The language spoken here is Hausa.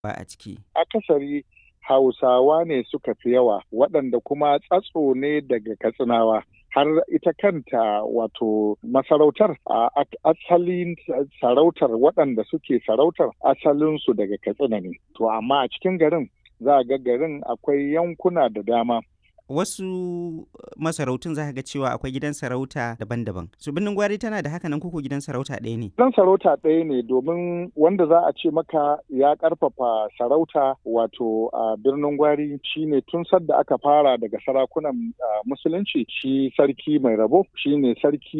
ba a ciki. Akasari Hausawa ne suka fi yawa waɗanda kuma tsatso ne daga Katsinawa. har ita kanta wato masarautar a asalin sarautar waɗanda suke sarautar asalinsu daga katsina ne to amma a cikin garin za a ga garin akwai yankuna da dama wasu masarautun za ga cewa akwai gidan sarauta daban-daban su birnin gwari tana da haka nan kuku gidan sarauta ɗaya ne gidan sarauta ɗaya ne domin wanda za a ce maka ya ƙarfafa sarauta wato a birnin gwari shine tun sadda aka fara daga sarakunan musulunci shi sarki mai rabo shine sarki